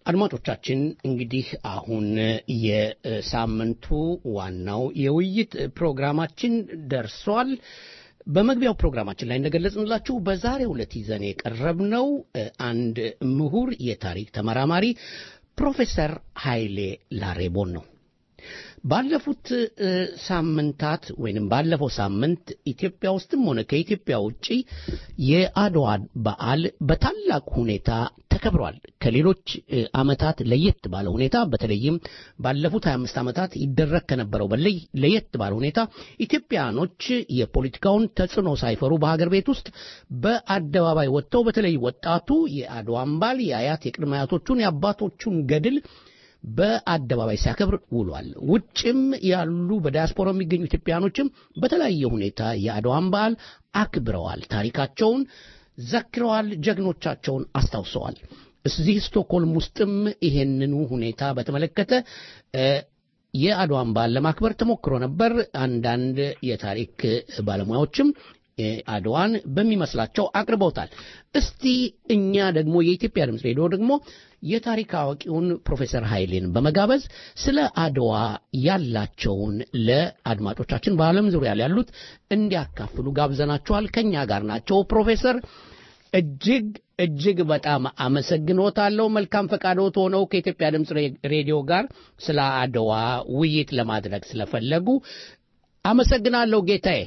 አድማጮቻችን እንግዲህ አሁን የሳምንቱ ዋናው የውይይት ፕሮግራማችን ደርሷል። በመግቢያው ፕሮግራማችን ላይ እንደገለጽንላችሁ በዛሬው ዕለት ይዘን የቀረብነው አንድ ምሁር የታሪክ ተመራማሪ ፕሮፌሰር ኃይሌ ላሬቦን ነው። ባለፉት ሳምንታት ወይንም ባለፈው ሳምንት ኢትዮጵያ ውስጥም ሆነ ከኢትዮጵያ ውጪ የአድዋ በዓል በታላቅ ሁኔታ ተከብሯል። ከሌሎች ዓመታት ለየት ባለ ሁኔታ በተለይም ባለፉት 25 ዓመታት ይደረግ ከነበረው በላይ ለየት ባለ ሁኔታ ኢትዮጵያኖች የፖለቲካውን ተጽዕኖ ሳይፈሩ በሀገር ቤት ውስጥ በአደባባይ ወጥተው በተለይ ወጣቱ የአድዋን በዓል የአያት የቅድመ አያቶቹን የአባቶቹን ገድል በአደባባይ ሲያከብር ውሏል። ውጭም ያሉ በዲያስፖራ የሚገኙ ኢትዮጵያኖችም በተለያየ ሁኔታ የአድዋን በዓል አክብረዋል። ታሪካቸውን ዘክረዋል። ጀግኖቻቸውን አስታውሰዋል። እዚህ ስቶክሆልም ውስጥም ይሄንኑ ሁኔታ በተመለከተ የአድዋን በዓል ለማክበር ተሞክሮ ነበር። አንዳንድ የታሪክ ባለሙያዎችም አድዋን በሚመስላቸው አቅርበውታል። እስቲ እኛ ደግሞ የኢትዮጵያ ድምፅ ሬዲዮ ደግሞ የታሪክ አዋቂውን ፕሮፌሰር ኃይሌን በመጋበዝ ስለ አድዋ ያላቸውን ለአድማጮቻችን በዓለም ዙሪያ ያሉት እንዲያካፍሉ ጋብዘናቸዋል። ከኛ ጋር ናቸው። ፕሮፌሰር እጅግ እጅግ በጣም አመሰግኖታለሁ። መልካም ፈቃዶት ሆነው ከኢትዮጵያ ድምፅ ሬዲዮ ጋር ስለ አድዋ ውይይት ለማድረግ ስለፈለጉ አመሰግናለሁ ጌታዬ።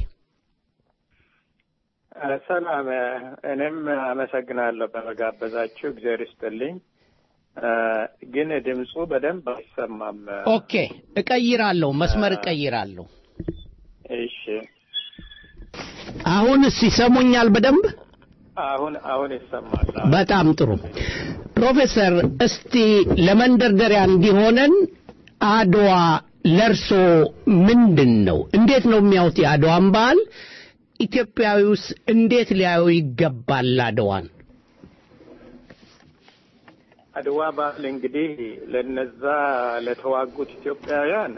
ሰላም። እኔም አመሰግናለሁ በመጋበዛችሁ፣ እግዚአብሔር ይስጥልኝ። ግን ድምፁ በደንብ አይሰማም። ኦኬ፣ እቀይራለሁ፣ መስመር እቀይራለሁ። እሺ፣ አሁንስ ይሰሙኛል በደንብ? አሁን አሁን ይሰማል። በጣም ጥሩ ፕሮፌሰር፣ እስቲ ለመንደርደሪያ እንዲሆነን አድዋ ለርሶ ምንድን ነው? እንዴት ነው የሚያዩት የአድዋን በዓል? ኢትዮጵያዊውስ እንዴት ሊያዩ ይገባል አድዋን? አድዋ በዓል እንግዲህ ለነዛ ለተዋጉት ኢትዮጵያውያን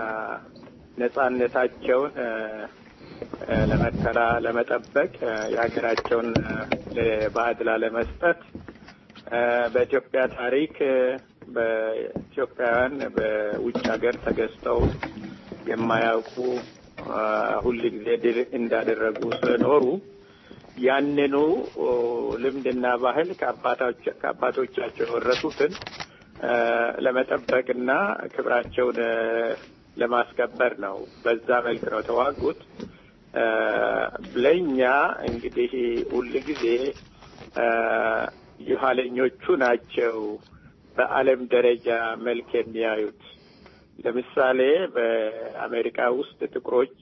ነጻነታቸውን ለመከላ ለመጠበቅ የሀገራቸውን ለባዕድ ላለመስጠት በኢትዮጵያ ታሪክ በኢትዮጵያውያን በውጭ ሀገር ተገዝተው የማያውቁ ሁል ጊዜ ድል እንዳደረጉ ስለኖሩ ያንኑ ልምድና ባህል ከአባቶቻቸው የወረሱትን ለመጠበቅና ክብራቸውን ለማስከበር ነው። በዛ መልክ ነው ተዋጉት። ለእኛ እንግዲህ ሁል ጊዜ የኋለኞቹ ናቸው በዓለም ደረጃ መልክ የሚያዩት። ለምሳሌ በአሜሪካ ውስጥ ጥቁሮች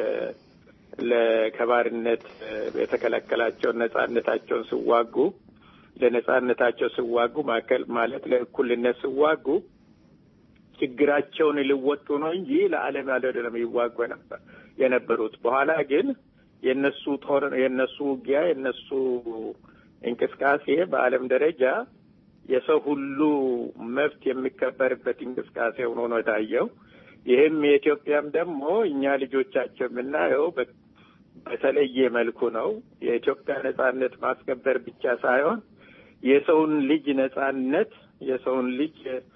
ለከባርነት የተከለከላቸውን ነጻነታቸውን ሲዋጉ ለነጻነታቸው ሲዋጉ ማከል ማለት ለእኩልነት ሲዋጉ ችግራቸውን ሊወጡ ነው እንጂ ለዓለም ያለ ነው ይዋጉ ነበር የነበሩት። በኋላ ግን የነሱ ጦር የነሱ ውጊያ የነሱ እንቅስቃሴ በዓለም ደረጃ የሰው ሁሉ መብት የሚከበርበት እንቅስቃሴ ሆኖ ነው የታየው። ይህም የኢትዮጵያም ደግሞ እኛ ልጆቻቸው የምናየው በተለየ መልኩ ነው። የኢትዮጵያ ነጻነት ማስከበር ብቻ ሳይሆን የሰውን ልጅ ነጻነት፣ የሰውን ልጅ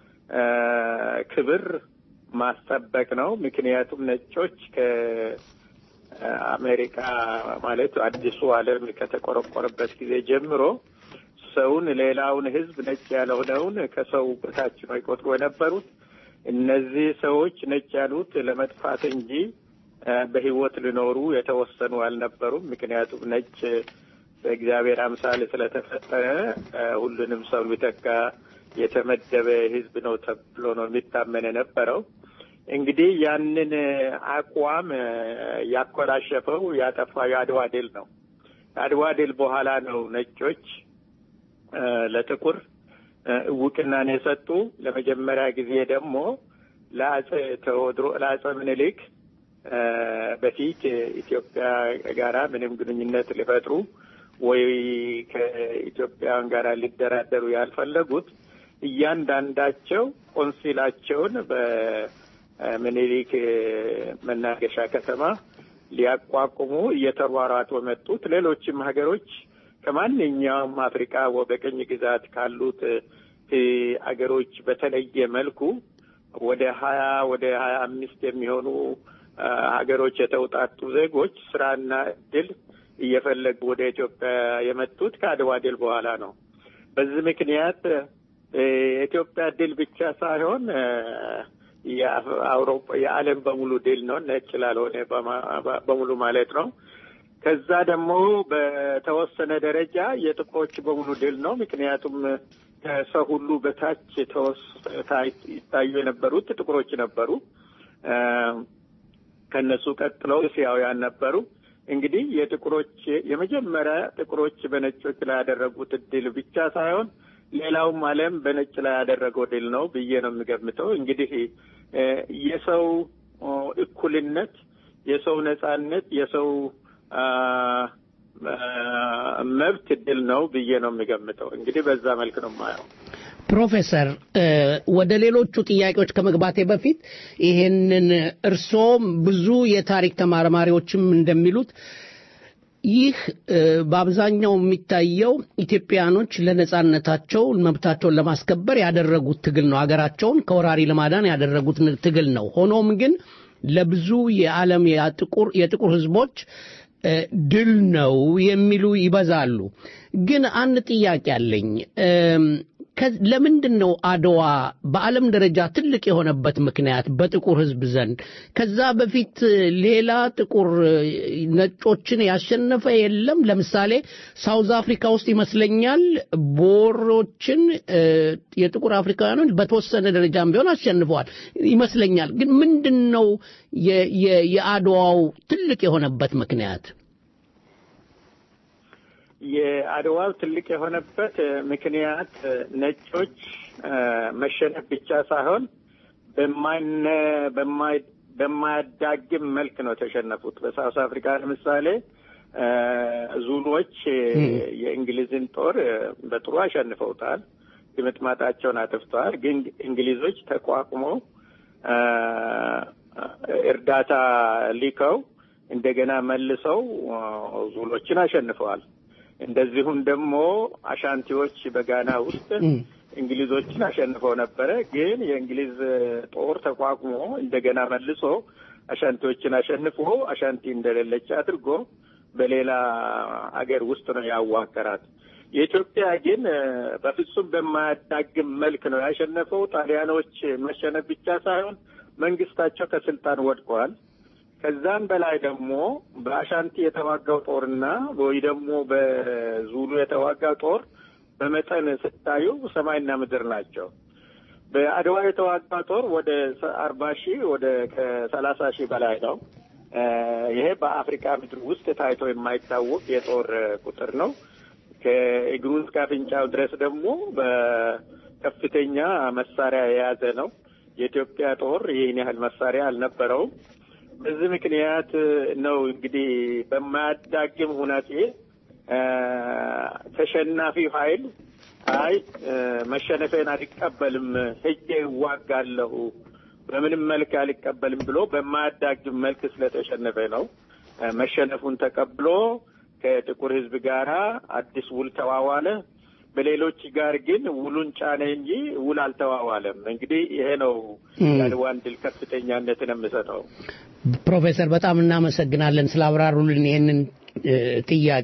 ክብር ማስጠበቅ ነው። ምክንያቱም ነጮች ከአሜሪካ ማለት አዲሱ ዓለም ከተቆረቆረበት ጊዜ ጀምሮ ሰውን ሌላውን ሕዝብ ነጭ ያልሆነውን ከሰው በታች ነው ይቆጥሩ የነበሩት። እነዚህ ሰዎች ነጭ ያሉት ለመጥፋት እንጂ በሕይወት ሊኖሩ የተወሰኑ አልነበሩም። ምክንያቱም ነጭ በእግዚአብሔር አምሳል ስለተፈጠረ ሁሉንም ሰው ሊተካ የተመደበ ሕዝብ ነው ተብሎ ነው የሚታመን የነበረው። እንግዲህ ያንን አቋም ያኮላሸፈው ያጠፋው የአድዋ ድል ነው። ከአድዋ ድል በኋላ ነው ነጮች ለጥቁር እውቅናን የሰጡ። ለመጀመሪያ ጊዜ ደግሞ ለአጼ ቴዎድሮ ለአጼ ምኒልክ በፊት ኢትዮጵያ ጋራ ምንም ግንኙነት ሊፈጥሩ ወይ ከኢትዮጵያውያን ጋር ሊደራደሩ ያልፈለጉት እያንዳንዳቸው ቆንሲላቸውን በምኒልክ መናገሻ ከተማ ሊያቋቁሙ እየተሯሯጡ መጡት። ሌሎችም ሀገሮች ከማንኛውም አፍሪካ በቅኝ ግዛት ካሉት አገሮች በተለየ መልኩ ወደ ሀያ ወደ ሀያ አምስት የሚሆኑ ሀገሮች የተውጣጡ ዜጎች ስራና እድል እየፈለጉ ወደ ኢትዮጵያ የመጡት ከአድዋ ድል በኋላ ነው። በዚህ ምክንያት የኢትዮጵያ ድል ብቻ ሳይሆን የአውሮፓ የዓለም በሙሉ ድል ነው። ነጭ ላልሆነ በሙሉ ማለት ነው። ከዛ ደግሞ በተወሰነ ደረጃ የጥቁሮች በሙሉ ድል ነው። ምክንያቱም ከሰው ሁሉ በታች ይታዩ የነበሩት ጥቁሮች ነበሩ። ከነሱ ቀጥለው እስያውያን ነበሩ። እንግዲህ የጥቁሮች የመጀመሪያ ጥቁሮች በነጮች ላይ ያደረጉት ድል ብቻ ሳይሆን ሌላውም ዓለም በነጭ ላይ ያደረገው ድል ነው ብዬ ነው የሚገምተው። እንግዲህ የሰው እኩልነት፣ የሰው ነጻነት፣ የሰው መብት ድል ነው ብዬ ነው የሚገምተው። እንግዲህ በዛ መልክ ነው የማየው። ፕሮፌሰር ወደ ሌሎቹ ጥያቄዎች ከመግባቴ በፊት ይሄንን እርሶም ብዙ የታሪክ ተመራማሪዎችም እንደሚሉት ይህ በአብዛኛው የሚታየው ኢትዮጵያኖች ለነጻነታቸው መብታቸውን ለማስከበር ያደረጉት ትግል ነው። ሀገራቸውን ከወራሪ ለማዳን ያደረጉት ትግል ነው። ሆኖም ግን ለብዙ የዓለም የጥቁር ሕዝቦች ድል ነው የሚሉ ይበዛሉ። ግን አንድ ጥያቄ አለኝ። ለምንድን ነው አድዋ በዓለም ደረጃ ትልቅ የሆነበት ምክንያት በጥቁር ሕዝብ ዘንድ? ከዛ በፊት ሌላ ጥቁር ነጮችን ያሸነፈ የለም? ለምሳሌ ሳውዝ አፍሪካ ውስጥ ይመስለኛል ቦሮችን የጥቁር አፍሪካውያኖች በተወሰነ ደረጃም ቢሆን አሸንፈዋል ይመስለኛል። ግን ምንድን ነው የአድዋው ትልቅ የሆነበት ምክንያት? የአድዋው ትልቅ የሆነበት ምክንያት ነጮች መሸነፍ ብቻ ሳይሆን በማይነ በማይ በማያዳግም መልክ ነው የተሸነፉት። በሳውስ አፍሪካ ለምሳሌ ዙሎች የእንግሊዝን ጦር በጥሩ አሸንፈውታል። ድምጥማጣቸውን አጥፍተዋል። ግን እንግሊዞች ተቋቁመው እርዳታ ሊከው እንደገና መልሰው ዙሎችን አሸንፈዋል። እንደዚሁም ደግሞ አሻንቲዎች በጋና ውስጥ እንግሊዞችን አሸንፈው ነበረ። ግን የእንግሊዝ ጦር ተቋቁሞ እንደገና መልሶ አሻንቲዎችን አሸንፎ አሻንቲ እንደሌለች አድርጎ በሌላ አገር ውስጥ ነው ያዋቀራት። የኢትዮጵያ ግን በፍጹም በማያዳግም መልክ ነው ያሸነፈው። ጣሊያኖች መሸነፍ ብቻ ሳይሆን መንግስታቸው ከስልጣን ወድቀዋል። ከዛም በላይ ደግሞ በአሻንቲ የተዋጋው ጦርና ወይ ደግሞ በዙሉ የተዋጋው ጦር በመጠን ስታዩ ሰማይና ምድር ናቸው። በአድዋ የተዋጋው ጦር ወደ አርባ ሺህ ወደ ከሰላሳ ሺህ በላይ ነው። ይሄ በአፍሪካ ምድር ውስጥ ታይቶ የማይታወቅ የጦር ቁጥር ነው። ከእግሩ እስከ አፍንጫው ድረስ ደግሞ በከፍተኛ መሳሪያ የያዘ ነው። የኢትዮጵያ ጦር ይህን ያህል መሳሪያ አልነበረውም። በዚህ ምክንያት ነው እንግዲህ በማያዳግም ሁናቴ ተሸናፊ ኃይል አይ መሸነፌን አልቀበልም፣ ሄጄ እዋጋለሁ፣ በምንም መልክ አልቀበልም ብሎ በማያዳግም መልክ ስለተሸነፈ ነው መሸነፉን ተቀብሎ ከጥቁር ሕዝብ ጋራ አዲስ ውል ተዋዋለ። በሌሎች ጋር ግን ውሉን ጫነ እንጂ ውል አልተዋዋለም። እንግዲህ ይሄ ነው የአድዋን ድል ከፍተኛነትን የምሰጠው። ፕሮፌሰር በጣም እናመሰግናለን ስላብራሩልን ይህንን ጥያቄ።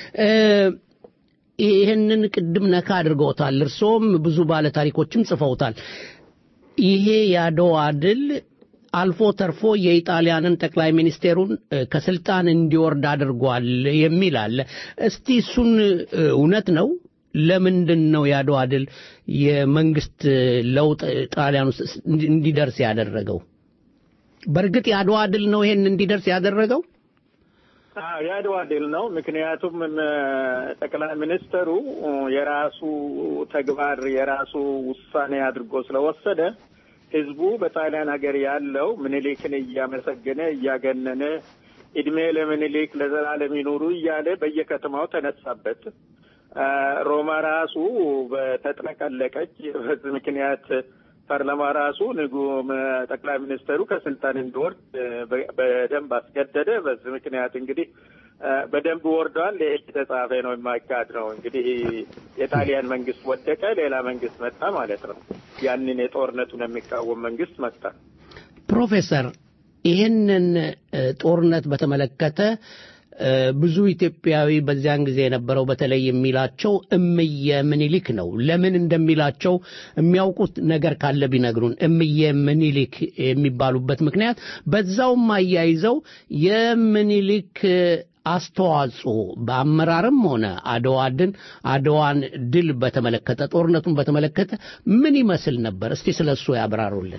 ይህንን ቅድም ነካ አድርገውታል። እርሶም ብዙ ባለ ታሪኮችም ጽፈውታል። ይሄ የአድዋ ድል አልፎ ተርፎ የኢጣሊያንን ጠቅላይ ሚኒስቴሩን ከስልጣን እንዲወርድ አድርጓል የሚል አለ። እስቲ እሱን እውነት ነው? ለምንድን ነው የአድዋ ድል የመንግስት ለውጥ ጣሊያን ውስጥ እንዲደርስ ያደረገው? በእርግጥ የአድዋ ድል ነው ይሄን እንዲደርስ ያደረገው? የአድዋ ድል ነው። ምክንያቱም ጠቅላይ ሚኒስትሩ የራሱ ተግባር የራሱ ውሳኔ አድርጎ ስለወሰደ ህዝቡ በጣሊያን ሀገር ያለው ምኒልክን እያመሰገነ እያገነነ እድሜ ለምኒልክ ለዘላለም ይኑሩ እያለ በየከተማው ተነሳበት። ሮማ ራሱ በተጥለቀለቀች። በዚህ ምክንያት ፓርላማ ራሱ ንጉ ጠቅላይ ሚኒስትሩ ከስልጣን እንዲወርድ በደንብ አስገደደ። በዚህ ምክንያት እንግዲህ በደንብ ወርዷል። የተጻፈ ነው የማይካድ ነው። እንግዲህ የጣሊያን መንግስት ወደቀ፣ ሌላ መንግስት መጣ ማለት ነው። ያንን የጦርነቱን የሚቃወም መንግስት መጣ። ፕሮፌሰር ይህንን ጦርነት በተመለከተ ብዙ ኢትዮጵያዊ በዚያን ጊዜ የነበረው በተለይ የሚላቸው እምየ ምኒልክ ነው። ለምን እንደሚላቸው የሚያውቁት ነገር ካለ ቢነግሩን። እምየ ምኒልክ የሚባሉበት ምክንያት በዛውም አያይዘው የምኒልክ አስተዋጽኦ በአመራርም ሆነ አድዋድን አድዋን ድል በተመለከተ ጦርነቱን በተመለከተ ምን ይመስል ነበር? እስቲ ስለ እሱ ያብራሩልን።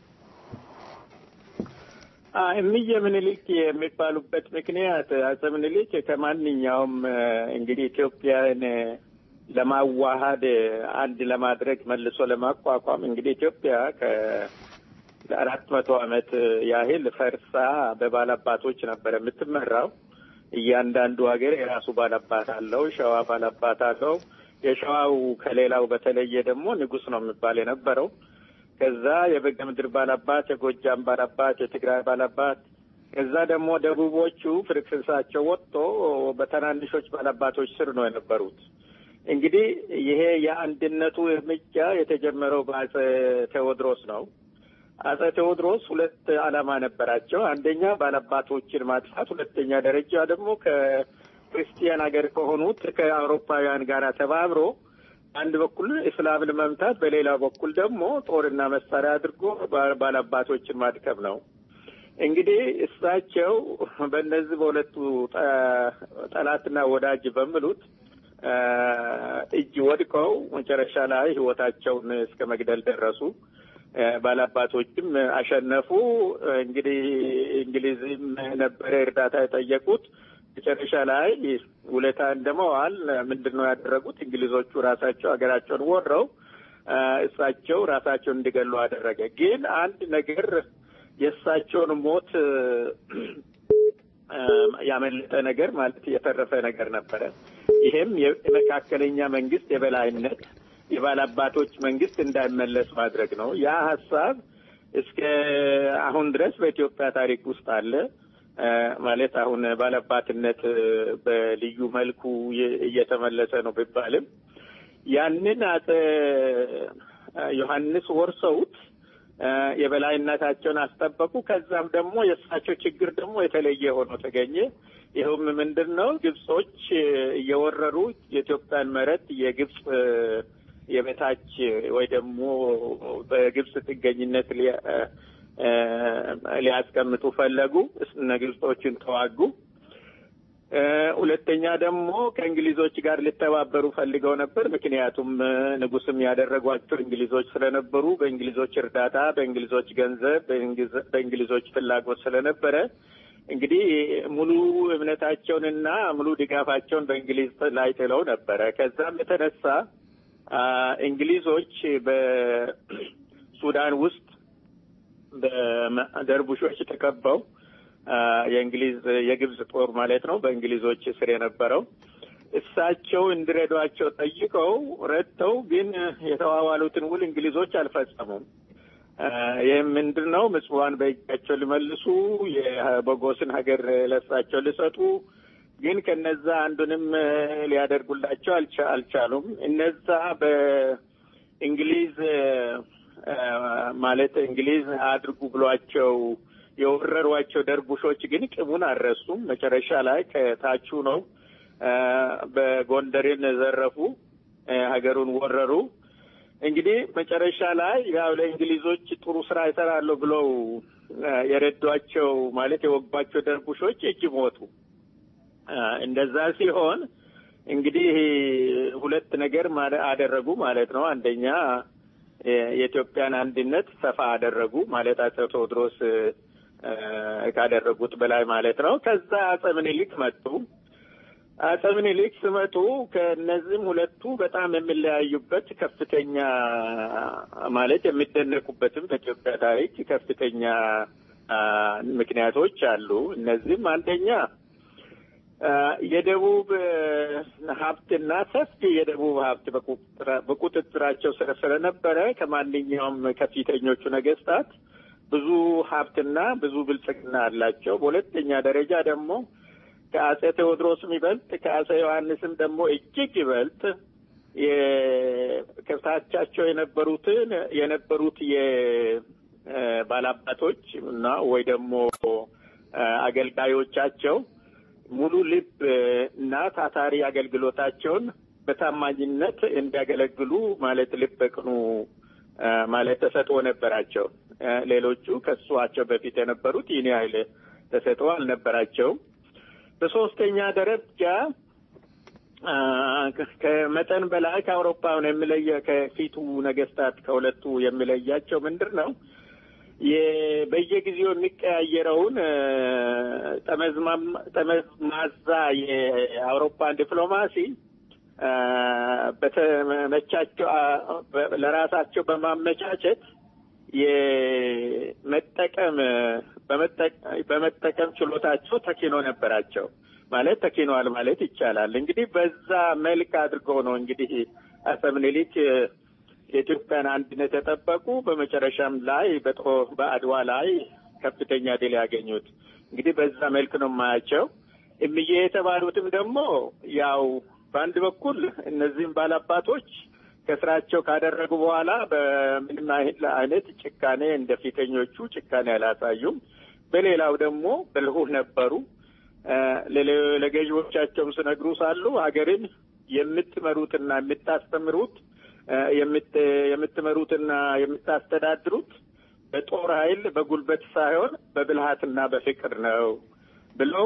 እምዬ ምኒልክ የሚባሉበት ምክንያት አፄ ምኒልክ ከማንኛውም እንግዲህ ኢትዮጵያን ለማዋሃድ አንድ ለማድረግ መልሶ ለማቋቋም እንግዲህ ኢትዮጵያ ከአራት መቶ ዓመት ያህል ፈርሳ በባላባቶች ነበር የምትመራው። እያንዳንዱ ሀገር የራሱ ባላባት አለው። ሸዋ ባላባት አለው። የሸዋው ከሌላው በተለየ ደግሞ ንጉሥ ነው የሚባል የነበረው ከዛ የበጌ ምድር ባላባት፣ የጎጃም ባላባት፣ የትግራይ ባላባት ከዛ ደግሞ ደቡቦቹ ፍርክስሳቸው ወጥቶ በትናንሾች ባላባቶች ስር ነው የነበሩት። እንግዲህ ይሄ የአንድነቱ እርምጃ የተጀመረው በአጼ ቴዎድሮስ ነው። አጼ ቴዎድሮስ ሁለት ዓላማ ነበራቸው። አንደኛ ባላባቶችን ማጥፋት፣ ሁለተኛ ደረጃ ደግሞ ከክርስቲያን ሀገር ከሆኑት ከአውሮፓውያን ጋር ተባብሮ አንድ በኩል እስላምን መምታት፣ በሌላ በኩል ደግሞ ጦርና መሳሪያ አድርጎ ባላባቶችን ማድከም ነው። እንግዲህ እሳቸው በእነዚህ በሁለቱ ጠላትና ወዳጅ በሚሉት እጅ ወድቀው መጨረሻ ላይ ሕይወታቸውን እስከ መግደል ደረሱ። ባላባቶችም አሸነፉ። እንግዲህ እንግሊዝም ነበረ እርዳታ የጠየቁት መጨረሻ ላይ ውለታ እንደመዋል ምንድን ነው ያደረጉት? እንግሊዞቹ ራሳቸው ሀገራቸውን ወረው እሳቸው ራሳቸውን እንዲገሉ አደረገ። ግን አንድ ነገር የእሳቸውን ሞት ያመለጠ ነገር ማለት የተረፈ ነገር ነበረ። ይሄም የመካከለኛ መንግስት የበላይነት የባላባቶች መንግስት እንዳይመለስ ማድረግ ነው። ያ ሀሳብ እስከ አሁን ድረስ በኢትዮጵያ ታሪክ ውስጥ አለ። ማለት አሁን ባላባትነት በልዩ መልኩ እየተመለሰ ነው ቢባልም ያንን አጼ ዮሐንስ ወርሰውት የበላይነታቸውን አስጠበቁ። ከዛም ደግሞ የእሳቸው ችግር ደግሞ የተለየ ሆኖ ተገኘ። ይኸውም ምንድን ነው? ግብጾች እየወረሩ የኢትዮጵያን መሬት የግብጽ የበታች ወይ ደግሞ በግብጽ ጥገኝነት ሊያስቀምጡ ፈለጉ። እነ ግብጾችን ተዋጉ። ሁለተኛ ደግሞ ከእንግሊዞች ጋር ሊተባበሩ ፈልገው ነበር። ምክንያቱም ንጉስም ያደረጓቸው እንግሊዞች ስለነበሩ በእንግሊዞች እርዳታ፣ በእንግሊዞች ገንዘብ፣ በእንግሊዞች ፍላጎት ስለነበረ እንግዲህ ሙሉ እምነታቸውንና ሙሉ ድጋፋቸውን በእንግሊዝ ላይ ጥለው ነበረ። ከዛም የተነሳ እንግሊዞች በሱዳን ውስጥ በደርቡሾች ተከበው የእንግሊዝ የግብጽ ጦር ማለት ነው በእንግሊዞች ስር የነበረው እሳቸው እንዲረዷቸው ጠይቀው ረድተው፣ ግን የተዋዋሉትን ውል እንግሊዞች አልፈጸሙም። ይህም ምንድን ነው? ምጽዋን በእጃቸው ሊመልሱ የበጎስን ሀገር ለሳቸው ሊሰጡ፣ ግን ከነዛ አንዱንም ሊያደርጉላቸው አልቻሉም። እነዛ በእንግሊዝ ማለት እንግሊዝ አድርጉ ብሏቸው የወረሯቸው ደርቡሾች ግን ቅሙን አልረሱም። መጨረሻ ላይ ከታቹ ነው በጎንደርን ዘረፉ፣ ሀገሩን ወረሩ። እንግዲህ መጨረሻ ላይ ያው ለእንግሊዞች ጥሩ ስራ ይሰራሉ ብለው የረዷቸው ማለት የወጓቸው ደርቡሾች እጅ ሞቱ። እንደዛ ሲሆን እንግዲህ ሁለት ነገር አደረጉ ማለት ነው። አንደኛ የኢትዮጵያን አንድነት ሰፋ አደረጉ ማለት አጼ ቴዎድሮስ ካደረጉት በላይ ማለት ነው። ከዛ አጼ ምኒልክ መጡ። አጼ ምኒልክ ሲመጡ ከእነዚህም ሁለቱ በጣም የሚለያዩበት ከፍተኛ ማለት የሚደነቁበትም በኢትዮጵያ ታሪክ ከፍተኛ ምክንያቶች አሉ። እነዚህም አንደኛ የደቡብ ሀብትና ሰፊ የደቡብ ሀብት በቁጥጥራቸው ስር ስለነበረ ከማንኛውም ከፊተኞቹ ነገስታት ብዙ ሀብትና ብዙ ብልጽግና አላቸው። በሁለተኛ ደረጃ ደግሞ ከአጼ ቴዎድሮስም ይበልጥ ከአጼ ዮሐንስም ደግሞ እጅግ ይበልጥ ከታቻቸው የነበሩትን የነበሩት የባላባቶች እና ወይ ደግሞ አገልጋዮቻቸው ሙሉ ልብ እና ታታሪ አገልግሎታቸውን በታማኝነት እንዲያገለግሉ ማለት ልብ ቅኑ ማለት ተሰጥኦ ነበራቸው። ሌሎቹ ከሷቸው በፊት የነበሩት ይህን ያህል ተሰጥኦ አልነበራቸውም። በሶስተኛ ደረጃ ከመጠን በላይ ከአውሮፓውን የሚለየ ከፊቱ ነገስታት ከሁለቱ የሚለያቸው ምንድን ነው? በየጊዜው የሚቀያየረውን ጠመዝማዛ የአውሮፓን ዲፕሎማሲ በተመቻቸው ለራሳቸው በማመቻቸት የመጠቀም በመጠቀም ችሎታቸው ተኪኖ ነበራቸው። ማለት ተኪኗል ማለት ይቻላል። እንግዲህ በዛ መልክ አድርገው ነው እንግዲህ አፄ ምኒልክ የኢትዮጵያን አንድነት የጠበቁ በመጨረሻም ላይ በጦ በአድዋ ላይ ከፍተኛ ድል ያገኙት እንግዲህ በዛ መልክ ነው የማያቸው። እምዬ የተባሉትም ደግሞ ያው በአንድ በኩል እነዚህም ባላባቶች ከስራቸው ካደረጉ በኋላ በምንም አይነት ጭካኔ እንደ ፊተኞቹ ጭካኔ አላሳዩም። በሌላው ደግሞ ብልሁህ ነበሩ። ለገዢዎቻቸውም ስነግሩ ሳሉ ሀገርን የምትመሩትና የምታስተምሩት የምትመሩትና የምታስተዳድሩት በጦር ኃይል በጉልበት ሳይሆን በብልሃትና በፍቅር ነው ብለው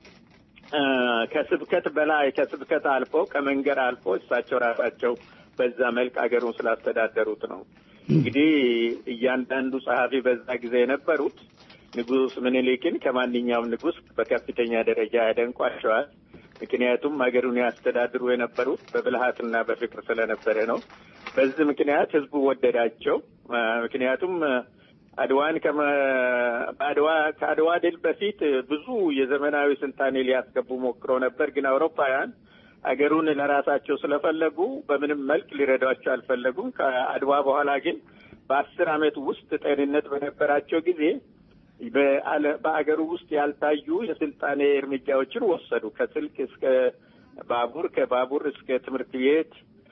ከስብከት በላይ ከስብከት አልፎ ከመንገድ አልፎ እሳቸው ራሳቸው በዛ መልክ አገሩን ስላስተዳደሩት ነው። እንግዲህ እያንዳንዱ ጸሐፊ በዛ ጊዜ የነበሩት ንጉሥ ምኒልክን ከማንኛውም ንጉሥ በከፍተኛ ደረጃ ያደንቋቸዋል። ምክንያቱም ሀገሩን ያስተዳድሩ የነበሩት በብልሃትና በፍቅር ስለነበረ ነው። በዚህ ምክንያት ህዝቡ ወደዳቸው። ምክንያቱም አድዋን በአድዋ ከአድዋ ድል በፊት ብዙ የዘመናዊ ስልጣኔ ሊያስገቡ ሞክሮ ነበር። ግን አውሮፓውያን አገሩን ለራሳቸው ስለፈለጉ በምንም መልክ ሊረዷቸው አልፈለጉም። ከአድዋ በኋላ ግን በአስር ዓመት ውስጥ ጤንነት በነበራቸው ጊዜ በአገሩ ውስጥ ያልታዩ የስልጣኔ እርምጃዎችን ወሰዱ። ከስልክ እስከ ባቡር፣ ከባቡር እስከ ትምህርት ቤት፣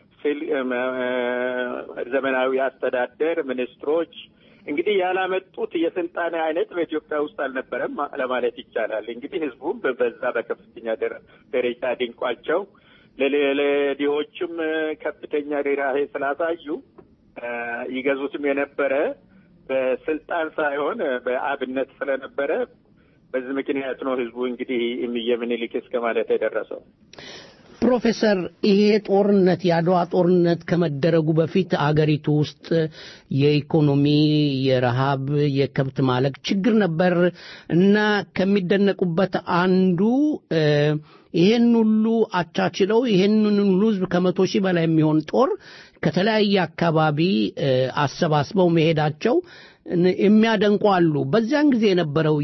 ዘመናዊ አስተዳደር፣ ሚኒስትሮች እንግዲህ ያላመጡት የስልጣኔ አይነት በኢትዮጵያ ውስጥ አልነበረም ለማለት ይቻላል። እንግዲህ ህዝቡም በዛ በከፍተኛ ደረጃ ድንቋቸው ለድሆችም ከፍተኛ ርህራሄ ስላሳዩ ይገዙትም የነበረ በስልጣን ሳይሆን በአብነት ስለነበረ በዚህ ምክንያት ነው ህዝቡ እንግዲህ እምዬ ምኒልክ እስከ ማለት የደረሰው። ፕሮፌሰር ይሄ ጦርነት የአድዋ ጦርነት ከመደረጉ በፊት አገሪቱ ውስጥ የኢኮኖሚ፣ የረሃብ፣ የከብት ማለቅ ችግር ነበር እና ከሚደነቁበት አንዱ ይሄን ሁሉ አቻችለው ይሄንን ሁሉ ህዝብ ከመቶ ሺህ በላይ የሚሆን ጦር ከተለያየ አካባቢ አሰባስበው መሄዳቸው የሚያደንቁ አሉ። በዚያን ጊዜ የነበረው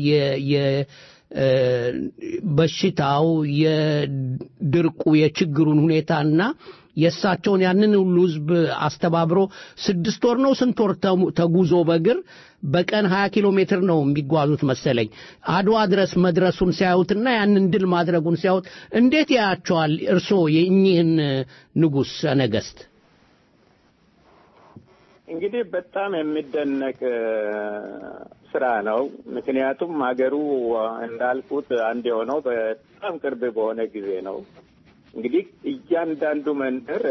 በሽታው የድርቁ የችግሩን ሁኔታና የእሳቸውን ያንን ሁሉ ህዝብ አስተባብሮ ስድስት ወር ነው ስንት ወር ተጉዞ በእግር በቀን ሀያ ኪሎ ሜትር ነው የሚጓዙት መሰለኝ አድዋ ድረስ መድረሱን ሲያዩትና ያንን ድል ማድረጉን ሲያዩት እንዴት ያያቸዋል እርስዎ የእኚህን ንጉሥ ነገስት? እንግዲህ በጣም የሚደነቅ ስራ ነው። ምክንያቱም ሀገሩ እንዳልኩት አንድ የሆነው በጣም ቅርብ በሆነ ጊዜ ነው። እንግዲህ እያንዳንዱ መንደር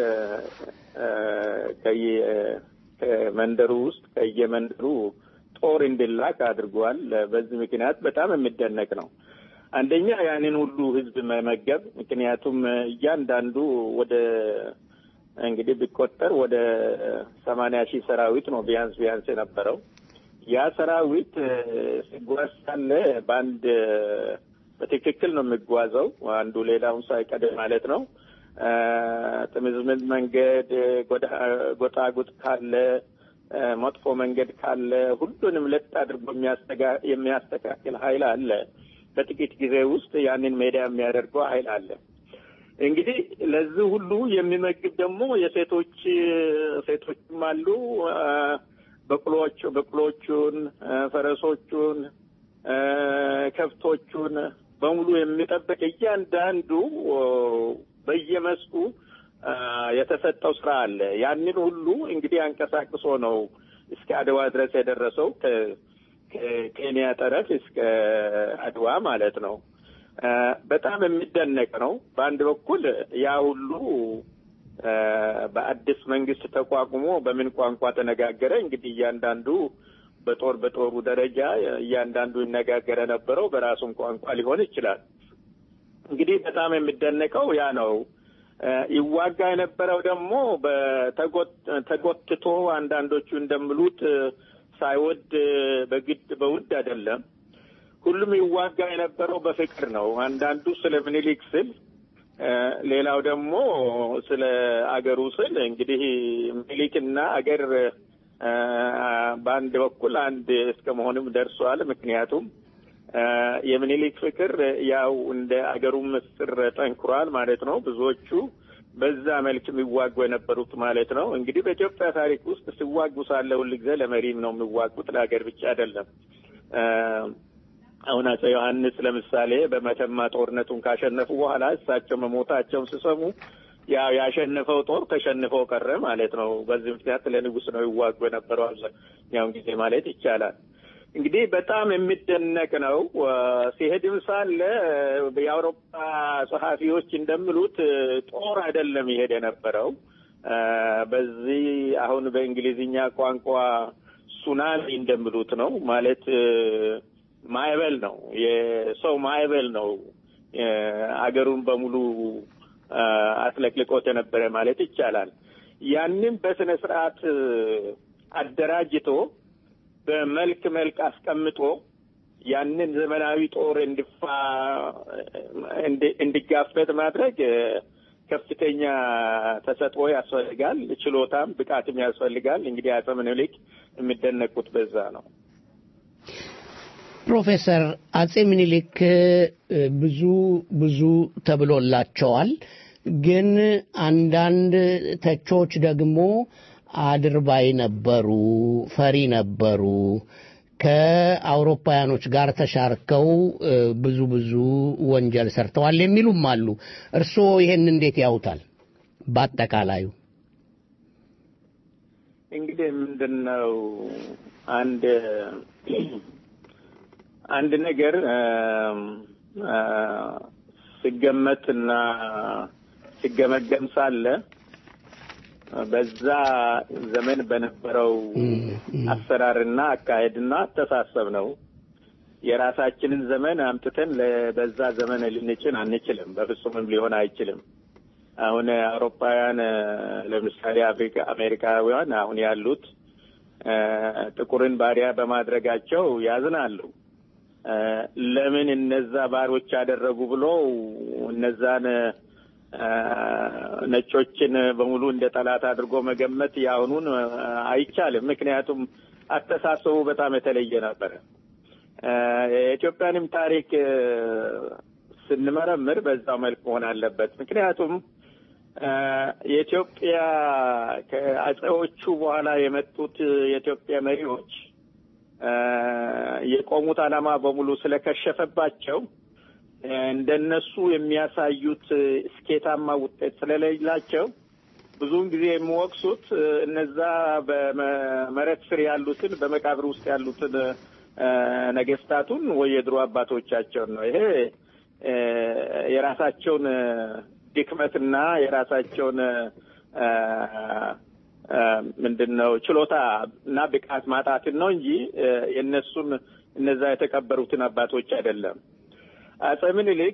ከመንደሩ ውስጥ ከየመንደሩ ጦር እንዲላክ አድርጓል። በዚህ ምክንያት በጣም የሚደነቅ ነው። አንደኛ ያንን ሁሉ ህዝብ መመገብ፣ ምክንያቱም እያንዳንዱ ወደ እንግዲህ ቢቆጠር ወደ ሰማንያ ሺህ ሰራዊት ነው ቢያንስ ቢያንስ የነበረው። ያ ሰራዊት ሲጓዝ ሳለ በአንድ በትክክል ነው የሚጓዘው፣ አንዱ ሌላውን ሳይቀድም ማለት ነው። ጥምዝምዝ መንገድ፣ ጎጣጉጥ ካለ፣ መጥፎ መንገድ ካለ ሁሉንም ለጥ አድርጎ የሚያስተካክል ኃይል አለ። በጥቂት ጊዜ ውስጥ ያንን ሜዳ የሚያደርገው ኃይል አለ። እንግዲህ ለዚህ ሁሉ የሚመግብ ደግሞ የሴቶች ሴቶችም አሉ። በቅሎች በቅሎቹን፣ ፈረሶቹን፣ ከብቶቹን በሙሉ የሚጠብቅ እያንዳንዱ በየመስኩ የተሰጠው ስራ አለ። ያንን ሁሉ እንግዲህ አንቀሳቅሶ ነው እስከ አድዋ ድረስ የደረሰው ከኬንያ ጠረፍ እስከ አድዋ ማለት ነው። በጣም የሚደነቅ ነው። በአንድ በኩል ያ ሁሉ በአዲስ መንግስት ተቋቁሞ በምን ቋንቋ ተነጋገረ? እንግዲህ እያንዳንዱ በጦር በጦሩ ደረጃ እያንዳንዱ ይነጋገረ ነበረው በራሱም ቋንቋ ሊሆን ይችላል። እንግዲህ በጣም የሚደነቀው ያ ነው። ይዋጋ የነበረው ደግሞ ተጎትቶ አንዳንዶቹ እንደሚሉት ሳይወድ በግድ በውድ አይደለም። ሁሉም ይዋጋ የነበረው በፍቅር ነው። አንዳንዱ ስለ ምኒልክ ስል፣ ሌላው ደግሞ ስለ አገሩ ስል እንግዲህ ምኒልክና አገር በአንድ በኩል አንድ እስከ መሆንም ደርሷል። ምክንያቱም የምኒልክ ፍቅር ያው እንደ አገሩ ምስጢር ጠንክሯል ማለት ነው። ብዙዎቹ በዛ መልክ የሚዋጉ የነበሩት ማለት ነው። እንግዲህ በኢትዮጵያ ታሪክ ውስጥ ሲዋጉ ሳለ ሁልጊዜ ለመሪም ነው የሚዋጉት፣ ለሀገር ብቻ አይደለም። አሁን አፄ ዮሐንስ ለምሳሌ በመተማ ጦርነቱን ካሸነፉ በኋላ እሳቸው መሞታቸውን ሲሰሙ ያው ያሸነፈው ጦር ተሸንፈው ቀረ ማለት ነው። በዚህ ምክንያት ለንጉሥ ነው ይዋጉ የነበረው አብዛኛውን ጊዜ ማለት ይቻላል። እንግዲህ በጣም የሚደነቅ ነው። ሲሄድም ሳለ የአውሮፓ ጸሐፊዎች እንደሚሉት ጦር አይደለም ይሄድ የነበረው በዚህ አሁን በእንግሊዝኛ ቋንቋ ሱናሚ እንደሚሉት ነው ማለት ማዕበል ነው። የሰው ማዕበል ነው አገሩን በሙሉ አጥለቅልቆት የነበረ ማለት ይቻላል። ያንን በስነ ስርዓት አደራጅቶ በመልክ መልክ አስቀምጦ ያንን ዘመናዊ ጦር እንዲፋ እንዲጋፈጥ ማድረግ ከፍተኛ ተሰጥኦ ያስፈልጋል። ችሎታም ብቃትም ያስፈልጋል። እንግዲህ አፄ ምኒልክ የሚደነቁት በዛ ነው። ፕሮፌሰር አፄ ምኒልክ ብዙ ብዙ ተብሎላቸዋል። ግን አንዳንድ ተቾች ደግሞ አድርባይ ነበሩ፣ ፈሪ ነበሩ፣ ከአውሮፓውያኖች ጋር ተሻርከው ብዙ ብዙ ወንጀል ሰርተዋል የሚሉም አሉ። እርስዎ ይሄን እንዴት ያውታል? በአጠቃላዩ እንግዲህ ምንድን ነው አንድ አንድ ነገር ሲገመትና ሲገመገም ሳለ በዛ ዘመን በነበረው አሰራርና አካሄድና አስተሳሰብ ነው። የራሳችንን ዘመን አምጥተን በዛ ዘመን ልንጭን አንችልም። በፍጹምም ሊሆን አይችልም። አሁን አውሮፓውያን ለምሳሌ አፍሪካ አሜሪካውያን አሁን ያሉት ጥቁርን ባሪያ በማድረጋቸው ያዝናሉ። ለምን እነዛ ባሮች ያደረጉ ብሎ እነዛን ነጮችን በሙሉ እንደ ጠላት አድርጎ መገመት የአሁኑን አይቻልም። ምክንያቱም አስተሳሰቡ በጣም የተለየ ነበረ። የኢትዮጵያንም ታሪክ ስንመረምር በዛው መልክ መሆን አለበት። ምክንያቱም የኢትዮጵያ ከአጼዎቹ በኋላ የመጡት የኢትዮጵያ መሪዎች የቆሙት ዓላማ በሙሉ ስለከሸፈባቸው እንደነሱ የሚያሳዩት ስኬታማ ውጤት ስለሌላቸው ብዙውን ጊዜ የሚወቅሱት እነዛ በመሬት ስር ያሉትን በመቃብር ውስጥ ያሉትን ነገስታቱን ወይ የድሮ አባቶቻቸውን ነው። ይሄ የራሳቸውን ድክመትና የራሳቸውን ምንድን ነው ችሎታ እና ብቃት ማጣትን ነው እንጂ የእነሱን እነዛ የተቀበሩትን አባቶች አይደለም። አጼ ምኒልክ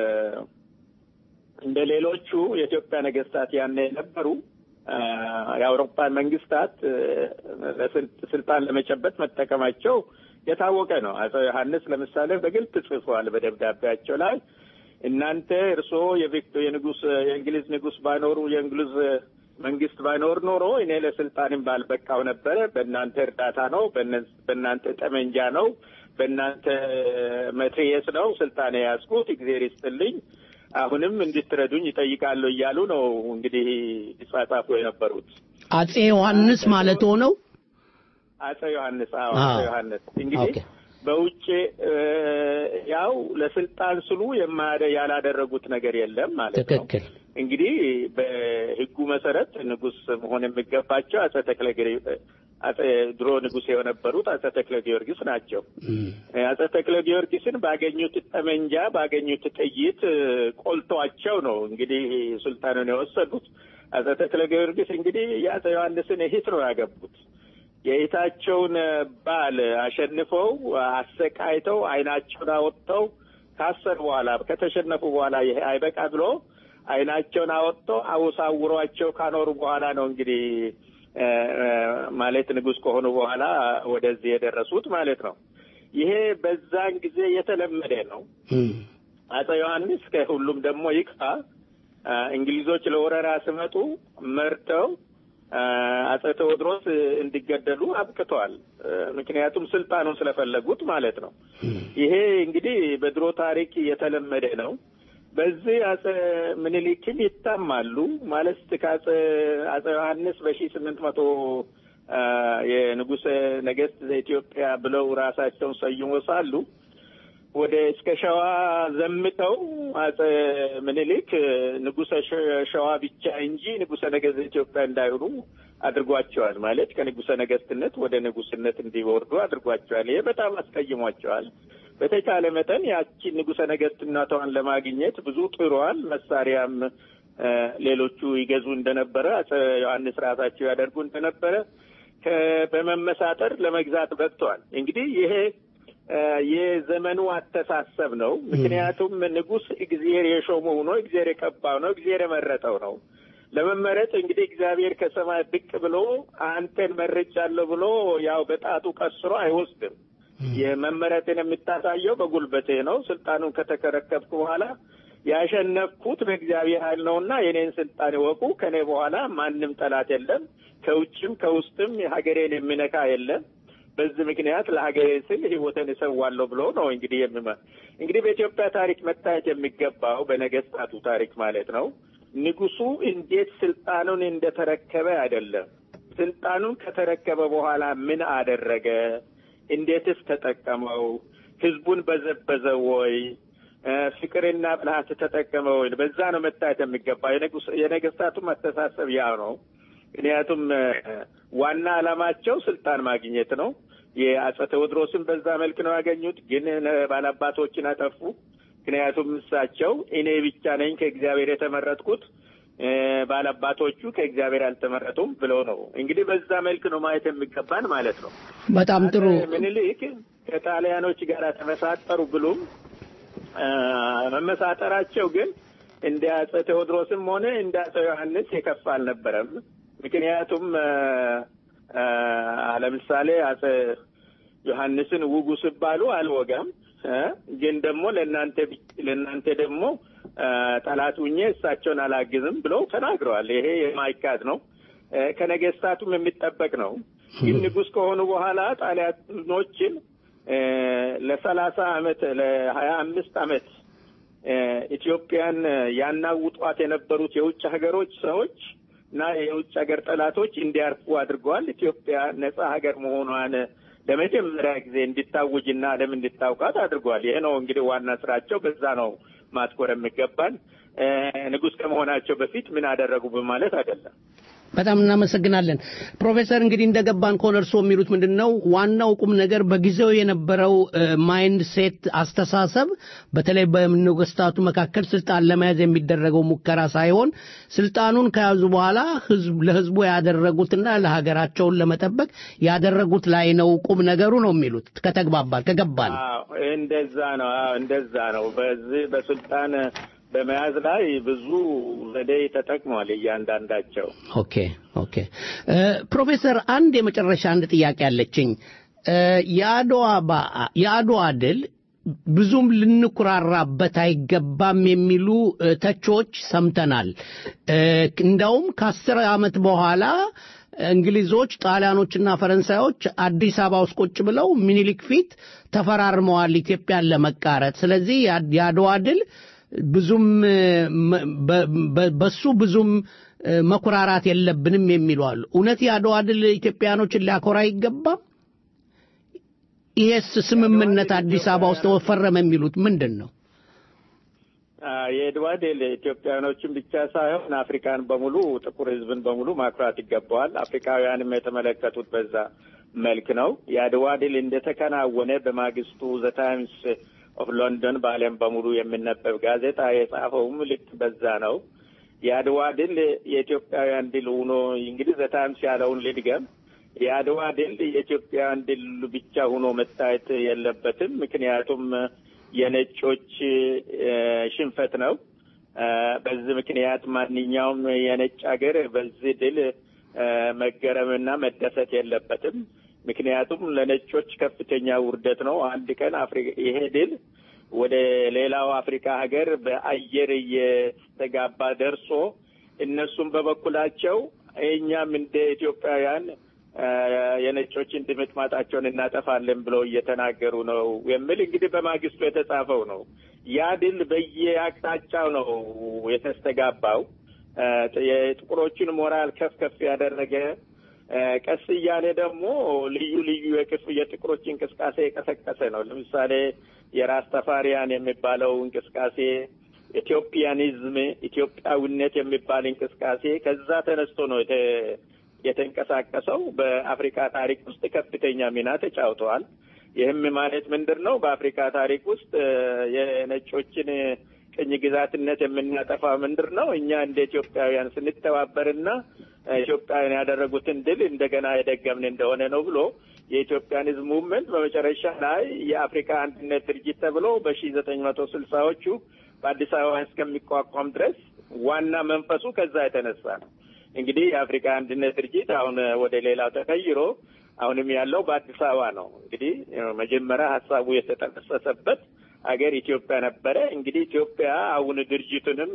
እንደ ሌሎቹ የኢትዮጵያ ነገስታት ያኔ የነበሩ የአውሮፓን መንግስታት ስልጣን ለመጨበጥ መጠቀማቸው የታወቀ ነው። አጼ ዮሐንስ ለምሳሌ በግልጽ ጽፏል በደብዳቤያቸው ላይ እናንተ እርስዎ የንጉስ የእንግሊዝ ንጉስ ባይኖሩ የእንግሊዝ መንግስት ባይኖር ኖሮ እኔ ለስልጣንም ባልበቃው ነበረ። በእናንተ እርዳታ ነው፣ በእናንተ ጠመንጃ ነው፣ በእናንተ መትሬየስ ነው ስልጣን የያዝኩት። እግዜር ይስጥልኝ፣ አሁንም እንድትረዱኝ ይጠይቃለሁ እያሉ ነው እንግዲህ ይጻጻፉ የነበሩት አጼ ዮሐንስ ማለት ሆነው አጼ ዮሐንስ አዎ፣ አጼ ዮሐንስ እንግዲህ በውጭ ያው ለስልጣን ስሉ የማያደ ያላደረጉት ነገር የለም ማለት ነው። ትክክል። እንግዲህ በሕጉ መሰረት ንጉሥ መሆን የሚገባቸው አጼ ተክለ አጼ ድሮ ንጉሥ የነበሩት አጼ ተክለ ጊዮርጊስ ናቸው። አጼ ተክለ ጊዮርጊስን ባገኙት ጠመንጃ ባገኙት ጥይት ቆልተዋቸው ነው እንግዲህ ስልጣኑን የወሰዱት። አጼ ተክለ ጊዮርጊስ እንግዲህ የአጼ ዮሐንስን እህት ነው ያገቡት። የእህታቸውን ባል አሸንፈው አሰቃይተው ዓይናቸውን አወጥተው ካሰር በኋላ ከተሸነፉ በኋላ ይሄ አይበቃ ብሎ ዓይናቸውን አወጥተው አውሳውሯቸው ካኖሩ በኋላ ነው እንግዲህ ማለት ንጉሥ ከሆኑ በኋላ ወደዚህ የደረሱት ማለት ነው። ይሄ በዛን ጊዜ የተለመደ ነው። አጼ ዮሐንስ ከሁሉም ደግሞ ይቅፋ እንግሊዞች ለወረራ ሲመጡ መርተው አጼ ቴዎድሮስ እንዲገደሉ አብቅተዋል። ምክንያቱም ስልጣኑን ስለፈለጉት ማለት ነው። ይሄ እንግዲህ በድሮ ታሪክ የተለመደ ነው። በዚህ አጼ ምኒልክም ይታማሉ ማለት ከአጼ አጼ ዮሐንስ በሺ ስምንት መቶ የንጉሠ ነገሥት ዘኢትዮጵያ ብለው ራሳቸውን ሰይሞ ሳሉ ወደ እስከ ሸዋ ዘምተው አጼ ምኒልክ ንጉሠ ሸዋ ብቻ እንጂ ንጉሠ ነገሥት ኢትዮጵያ እንዳይሆኑ አድርጓቸዋል። ማለት ከንጉሠ ነገሥትነት ወደ ንጉሥነት እንዲወርዱ አድርጓቸዋል። ይሄ በጣም አስቀይሟቸዋል። በተቻለ መጠን ያቺን ንጉሠ ነገሥትነቷን ለማግኘት ብዙ ጥሯል። መሳሪያም ሌሎቹ ይገዙ እንደነበረ አጼ ዮሐንስ ራሳቸው ያደርጉ እንደነበረ በመመሳጠር ለመግዛት በቅተዋል። እንግዲህ ይሄ የዘመኑ አስተሳሰብ ነው። ምክንያቱም ንጉሥ እግዚአብሔር የሾመው ነው፣ እግዚአብሔር የቀባው ነው፣ እግዚአብሔር የመረጠው ነው። ለመመረጥ እንግዲህ እግዚአብሔር ከሰማይ ብቅ ብሎ አንተን መርጫለሁ ብሎ ያው በጣቱ ቀስሮ አይወስድም። የመመረጥን የምታሳየው በጉልበቴ ነው። ስልጣኑን ከተከረከብኩ በኋላ ያሸነፍኩት በእግዚአብሔር ኃይል ነውና የኔን ስልጣን ይወቁ። ከኔ በኋላ ማንም ጠላት የለም፣ ከውጭም ከውስጥም ሀገሬን የሚነካ የለም። በዚህ ምክንያት ለሀገሬ ስል ሕይወትን እሰዋለሁ ብሎ ነው እንግዲህ የሚመ እንግዲህ በኢትዮጵያ ታሪክ መታየት የሚገባው በነገስታቱ ታሪክ ማለት ነው ንጉሱ እንዴት ስልጣኑን እንደተረከበ አይደለም። ስልጣኑን ከተረከበ በኋላ ምን አደረገ? እንዴትስ ተጠቀመው? ህዝቡን በዘበዘው ወይ? ፍቅርና ብልሃት ተጠቀመ ወይ? በዛ ነው መታየት የሚገባ። የነገስታቱም አስተሳሰብ ያ ነው። ምክንያቱም ዋና ዓላማቸው ስልጣን ማግኘት ነው። የአጼ ቴዎድሮስን በዛ መልክ ነው ያገኙት፣ ግን ባላባቶችን አጠፉ። ምክንያቱም እሳቸው እኔ ብቻ ነኝ ከእግዚአብሔር የተመረጥኩት ባላባቶቹ ከእግዚአብሔር አልተመረጡም ብለው ነው እንግዲህ በዛ መልክ ነው ማየት የሚገባን ማለት ነው። በጣም ጥሩ ምኒልክ ከጣሊያኖች ጋር ተመሳጠሩ ብሉም መመሳጠራቸው ግን እንደ አጼ ቴዎድሮስም ሆነ እንደ አጼ ዮሐንስ የከፋ አልነበረም። ምክንያቱም ለምሳሌ አጼ ዮሐንስን ውጉ ሲባሉ አልወጋም ግን ደግሞ ለእናንተ ለእናንተ ደግሞ ጠላት ሁኜ እሳቸውን አላግዝም ብለው ተናግረዋል። ይሄ የማይካድ ነው፣ ከነገስታቱም የሚጠበቅ ነው። ግን ንጉሥ ከሆኑ በኋላ ጣሊያኖችን ለሰላሳ አመት ለሀያ አምስት አመት ኢትዮጵያን ያናውጧት የነበሩት የውጭ ሀገሮች ሰዎች እና የውጭ ሀገር ጠላቶች እንዲያርፉ አድርገዋል። ኢትዮጵያ ነጻ ሀገር መሆኗን ለመጀመሪያ ጊዜ እንዲታውጅና ዓለም እንዲታውቃት አድርጓል። ይሄ ነው እንግዲህ ዋና ስራቸው። በዛ ነው ማትኮር የሚገባን። ንጉሥ ከመሆናቸው በፊት ምን አደረጉ በማለት አይደለም። በጣም እናመሰግናለን ፕሮፌሰር። እንግዲህ እንደገባን ከሆነ እርስዎ የሚሉት ምንድን ነው? ዋናው ቁም ነገር በጊዜው የነበረው ማይንድ ሴት አስተሳሰብ፣ በተለይ በነገስታቱ መካከል ስልጣን ለመያዝ የሚደረገው ሙከራ ሳይሆን ስልጣኑን ከያዙ በኋላ ለህዝቡ ያደረጉትና ለሀገራቸውን ለመጠበቅ ያደረጉት ላይ ነው ቁም ነገሩ ነው የሚሉት። ከተግባባል ከገባን እንደዛ ነው እንደዛ ነው። በዚህ በስልጣን በመያዝ ላይ ብዙ ዘዴ ተጠቅሟል እያንዳንዳቸው። ኦኬ ኦኬ። ፕሮፌሰር አንድ የመጨረሻ አንድ ጥያቄ አለችኝ። የአድዋ ድል ብዙም ልንኩራራበት አይገባም የሚሉ ተቾች ሰምተናል። እንዳውም ከአስር ዓመት በኋላ እንግሊዞች፣ ጣሊያኖችና ፈረንሳዮች አዲስ አበባ ውስጥ ቁጭ ብለው ሚኒሊክ ፊት ተፈራርመዋል ኢትዮጵያን ለመቃረጥ። ስለዚህ የአድዋ ድል ብዙም በሱ ብዙም መኩራራት የለብንም የሚሉ አሉ። እውነት የአድዋ ድል ኢትዮጵያኖችን ሊያኮራ አይገባም? ይሄስ ስምምነት አዲስ አበባ ውስጥ ተፈረመ የሚሉት ምንድን ነው? የአድዋ ድል ኢትዮጵያውያኖችን ብቻ ሳይሆን አፍሪካን በሙሉ ጥቁር ሕዝብን በሙሉ ማኩራት ይገባዋል። አፍሪካውያንም የተመለከቱት በዛ መልክ ነው። የአድዋ ድል እንደተከናወነ በማግስቱ ዘ ታይምስ ኦፍ ሎንዶን በዓለም በሙሉ የሚነበብ ጋዜጣ የጻፈውም ልክ በዛ ነው። የአድዋ ድል የኢትዮጵያውያን ድል ሆኖ እንግዲህ ዘ ታይምስ ያለውን ልድገም። የአድዋ ድል የኢትዮጵያውያን ድል ብቻ ሆኖ መታየት የለበትም። ምክንያቱም የነጮች ሽንፈት ነው። በዚህ ምክንያት ማንኛውም የነጭ ሀገር በዚህ ድል መገረምና መደሰት የለበትም። ምክንያቱም ለነጮች ከፍተኛ ውርደት ነው። አንድ ቀን ይሄ ድል ወደ ሌላው አፍሪካ ሀገር በአየር እየተጋባ ደርሶ እነሱም በበኩላቸው እኛም እንደ ኢትዮጵያውያን የነጮችን ድምጥማጣቸውን እናጠፋለን ብለው እየተናገሩ ነው የሚል እንግዲህ በማግስቱ የተጻፈው ነው። ያ ድል በየአቅጣጫው ነው የተስተጋባው። የጥቁሮችን ሞራል ከፍ ከፍ ያደረገ ቀስ እያለ ደግሞ ልዩ ልዩ የክፍ የጥቁሮች እንቅስቃሴ የቀሰቀሰ ነው። ለምሳሌ የራስ ተፋሪያን የሚባለው እንቅስቃሴ፣ ኢትዮጵያኒዝም ኢትዮጵያዊነት የሚባል እንቅስቃሴ ከዛ ተነስቶ ነው የተንቀሳቀሰው። በአፍሪካ ታሪክ ውስጥ ከፍተኛ ሚና ተጫውተዋል። ይህም ማለት ምንድን ነው? በአፍሪካ ታሪክ ውስጥ የነጮችን ቅኝ ግዛትነት የምናጠፋ ምንድን ነው? እኛ እንደ ኢትዮጵያውያን ስንተባበርና ኢትዮጵያውያን ያደረጉትን ድል እንደገና የደገምን እንደሆነ ነው ብሎ የኢትዮጵያን ሕዝብ ሙቭመንት በመጨረሻ ላይ የአፍሪካ አንድነት ድርጅት ተብሎ በሺ ዘጠኝ መቶ ስልሳዎቹ በአዲስ አበባ እስከሚቋቋም ድረስ ዋና መንፈሱ ከዛ የተነሳ ነው። እንግዲህ የአፍሪካ አንድነት ድርጅት አሁን ወደ ሌላው ተቀይሮ አሁንም ያለው በአዲስ አበባ ነው። እንግዲህ መጀመሪያ ሀሳቡ የተጠነሰሰበት ሀገር ኢትዮጵያ ነበረ። እንግዲህ ኢትዮጵያ አሁን ድርጅቱንም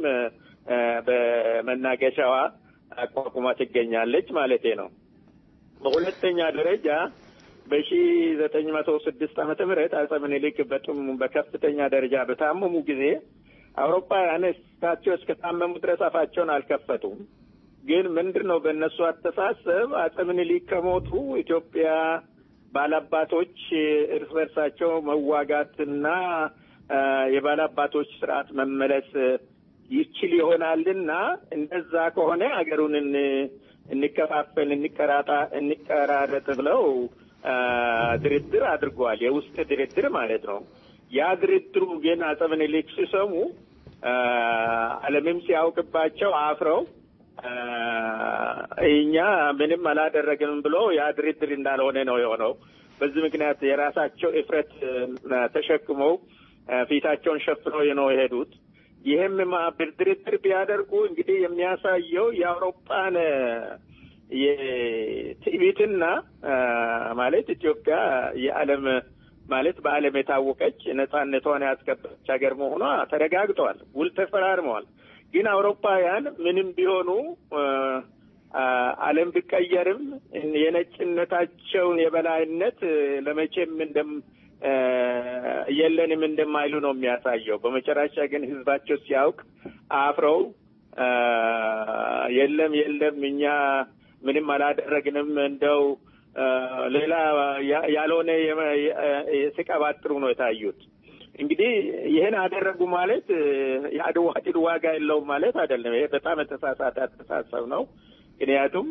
በመናገሻዋ አቋቁማ ትገኛለች ማለቴ ነው። በሁለተኛ ደረጃ በሺ ዘጠኝ መቶ ስድስት ዓመተ ምህረት አጼ ምኒልክ በጥም በከፍተኛ ደረጃ በታመሙ ጊዜ አውሮፓውያን እሳቸው እስከታመሙ ድረስ አፋቸውን አልከፈቱም። ግን ምንድን ነው በእነሱ አስተሳሰብ አጼ ምኒልክ ከሞቱ ኢትዮጵያ ባላባቶች እርስ በርሳቸው መዋጋትና የባላባቶች ስርዓት መመለስ ይችል ይሆናልና እንደዛ ከሆነ ሀገሩን እንከፋፈል፣ እንቀራጣ እንቀራረጥ ብለው ድርድር አድርገዋል። የውስጥ ድርድር ማለት ነው። ያ ድርድሩ ግን አጼ ምኒልክ ሲሰሙ ዓለምም ሲያውቅባቸው አፍረው እኛ ምንም አላደረግንም ብሎ ያ ድርድር እንዳልሆነ ነው የሆነው። በዚህ ምክንያት የራሳቸው እፍረት ተሸክመው ፊታቸውን ሸፍነው ነው የሄዱት። ይህም ድርድር ቢያደርጉ እንግዲህ የሚያሳየው የአውሮፓን የትዕቢትና ማለት ኢትዮጵያ የዓለም ማለት በዓለም የታወቀች ነጻነቷን ያስከበረች ሀገር መሆኗ ተረጋግጠዋል። ውል ተፈራርመዋል። ግን አውሮፓውያን ምንም ቢሆኑ ዓለም ቢቀየርም የነጭነታቸውን የበላይነት ለመቼም እንደም የለንም እንደማይሉ ነው የሚያሳየው። በመጨረሻ ግን ህዝባቸው ሲያውቅ አፍረው የለም የለም እኛ ምንም አላደረግንም እንደው ሌላ ያልሆነ ሲቀባጥሩ ነው የታዩት። እንግዲህ ይህን አደረጉ ማለት የአድዋ ድል ዋጋ የለውም ማለት አይደለም። ይሄ በጣም የተሳሳተ አስተሳሰብ ነው። ምክንያቱም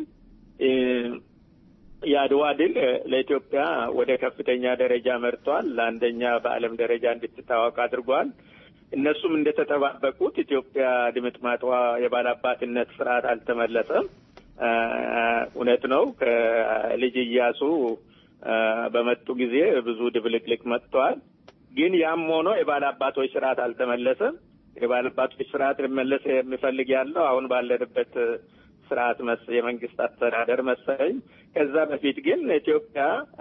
የአድዋ ድል ለኢትዮጵያ ወደ ከፍተኛ ደረጃ መርቷል። ለአንደኛ በዓለም ደረጃ እንድትታወቅ አድርጓል። እነሱም እንደተጠባበቁት ኢትዮጵያ ድምጥማጧ የባላባትነት ስርዓት አልተመለሰም። እውነት ነው። ከልጅ እያሱ በመጡ ጊዜ ብዙ ድብልቅልቅ መጥተዋል። ግን ያም ሆኖ የባላባቶች ስርዓት አልተመለሰም። የባላባቶች ስርዓት ሊመለስ የሚፈልግ ያለው አሁን ባለንበት ስርዓት መስ የመንግስት አስተዳደር መሰለኝ። ከዛ በፊት ግን ኢትዮጵያ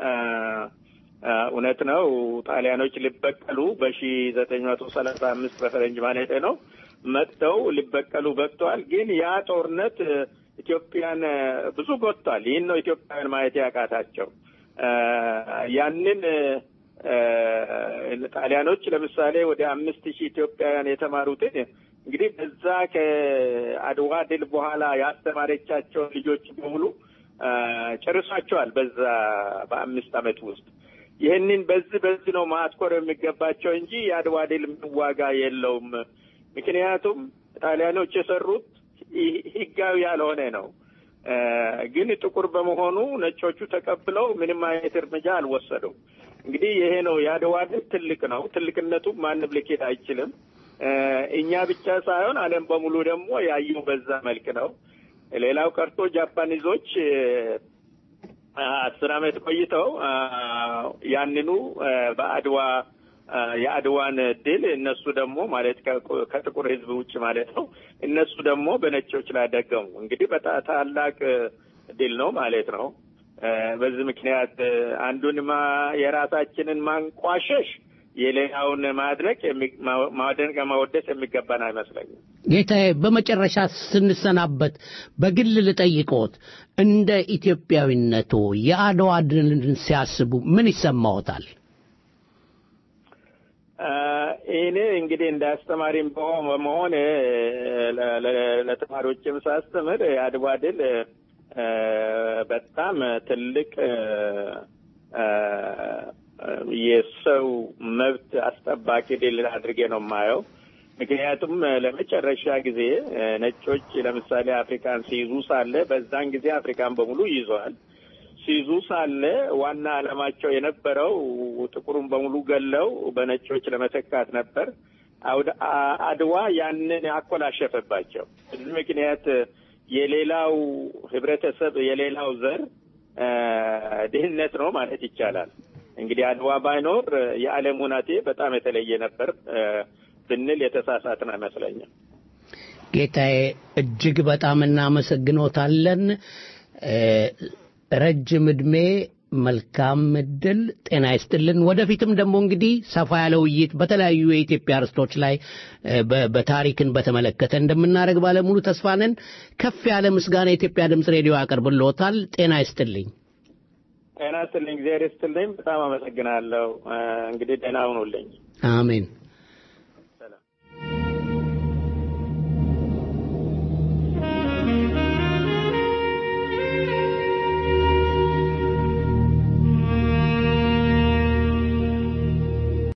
እውነት ነው ጣሊያኖች ሊበቀሉ በሺ ዘጠኝ መቶ ሰላሳ አምስት በፈረንጅ ማለት ነው መጥተው ሊበቀሉ በቅተዋል። ግን ያ ጦርነት ኢትዮጵያን ብዙ ጎድቷል። ይህን ነው ኢትዮጵያውያን ማየት ያቃታቸው። ያንን ጣሊያኖች ለምሳሌ ወደ አምስት ሺህ ኢትዮጵያውያን የተማሩትን እንግዲህ በዛ ከአድዋ ድል በኋላ ያስተማረቻቸውን ልጆች በሙሉ ጨርሷቸዋል። በዛ በአምስት ዓመት ውስጥ ይህንን በዚህ በዚህ ነው ማትኮር የሚገባቸው እንጂ የአድዋ ድል ዋጋ የለውም። ምክንያቱም ጣሊያኖች የሰሩት ህጋዊ ያልሆነ ነው። ግን ጥቁር በመሆኑ ነጮቹ ተቀብለው ምንም አይነት እርምጃ አልወሰዱም። እንግዲህ ይሄ ነው የአድዋ ድል ትልቅ ነው። ትልቅነቱ ማንም ልኬት አይችልም። እኛ ብቻ ሳይሆን ዓለም በሙሉ ደግሞ ያየው በዛ መልክ ነው። ሌላው ቀርቶ ጃፓኒዞች አስር ዓመት ቆይተው ያንኑ በአድዋ የአድዋን ድል እነሱ ደግሞ ማለት ከጥቁር ህዝብ ውጭ ማለት ነው እነሱ ደግሞ በነጮች ላይ ደገሙ። እንግዲህ በጣም ታላቅ ድል ነው ማለት ነው። በዚህ ምክንያት አንዱን የራሳችንን ማንቋሸሽ የሌላውን ማድረግ ማድነቅ ማወደስ የሚገባን አይመስለኝም። ጌታዬ፣ በመጨረሻ ስንሰናበት በግል ልጠይቅዎት፣ እንደ ኢትዮጵያዊነቶ የአድዋ ድልን ሲያስቡ ምን ይሰማዎታል? እኔ እንግዲህ እንደ አስተማሪም በመሆን ለተማሪዎችም ሳስተምር የአድዋ ድል በጣም ትልቅ የሰው መብት አስጠባቂ ድል አድርጌ ነው የማየው። ምክንያቱም ለመጨረሻ ጊዜ ነጮች ለምሳሌ አፍሪካን ሲይዙ ሳለ በዛን ጊዜ አፍሪካን በሙሉ ይዘዋል። ሲይዙ ሳለ ዋና ዓላማቸው የነበረው ጥቁሩን በሙሉ ገለው በነጮች ለመተካት ነበር። አድዋ ያንን አኮላሸፈባቸው። በዚህ ምክንያት የሌላው ህብረተሰብ የሌላው ዘር ድህነት ነው ማለት ይቻላል። እንግዲህ አድዋ ባይኖር የዓለም ሁናቴ በጣም የተለየ ነበር ብንል የተሳሳትን አይመስለኝም። ጌታዬ እጅግ በጣም እናመሰግኖታለን። ረጅም ዕድሜ፣ መልካም እድል፣ ጤና ይስጥልን። ወደፊትም ደግሞ እንግዲህ ሰፋ ያለ ውይይት በተለያዩ የኢትዮጵያ ርስቶች ላይ በታሪክን በተመለከተ እንደምናደርግ ባለሙሉ ተስፋ ነን። ከፍ ያለ ምስጋና የኢትዮጵያ ድምፅ ሬዲዮ ያቀርብልዎታል። ጤና ይስጥልኝ። ጤና ይስጥልኝ። እግዚአብሔር ይስጥልኝ። በጣም አመሰግናለሁ። እንግዲህ ደህና ሁኑልኝ። አሜን።